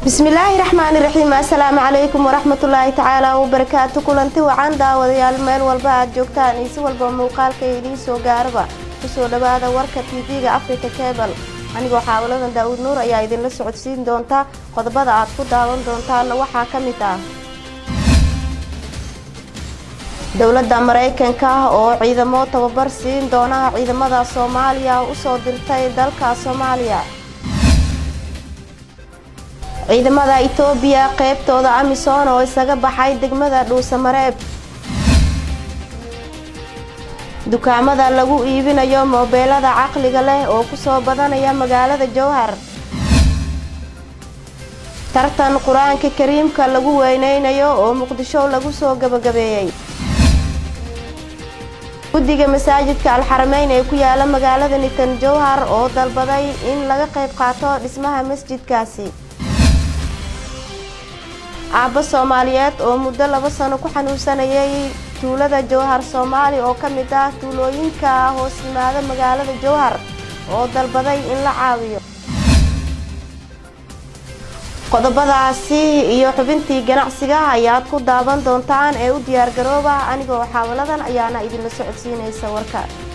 bismillaahi raxmaani raxiim assalaamu calaykum waraxmatullaahi tacaala wabarakaatu kulanti wacan daawadayaal meel walba aad joogtaan iyo si walba muuqaalka idiin soo gaaraba kusoo dhawaada warka tv-ga africa cebal anigoo xaawaladan daawud nuur ayaa idinla socodsiin doonta qodobada aad ku daawan doontaana waxaa ka mid ah dowladda maraykanka oo ciidamo tababar siin doona ciidamada soomaaliya usoo dirtay dalka soomaaliya ciidamada itoobiya qeybtooda amisom oo isaga baxay degmada dhuusamareeb dukaamada lagu iibinayo moobeelada caqliga leh oo kusoo badanaya magaalada jowhar tartan qur-aanka kariimka lagu weyneynayo oo muqdisho lagu soo gabagabeeyey guddiga masaajidka alxarameyn ee ku yaala magaalada nitan jowhar oo dalbaday in laga qayb qaato dhismaha masjidkaasi aabbo soomaaliyeed oo muddo laba sano ku xanuunsanayay tuulada jowhar soomaali oo ka mid ah tuulooyinka hoos yimaada magaalada jowhar oo dalbaday in la caawiyo qodobadaasi iyo xubintii ganacsiga ayaad ku daawan doontaan ee u diyaargarooba anigoo xaawaladan ayaana idinla socodsiinaysa warka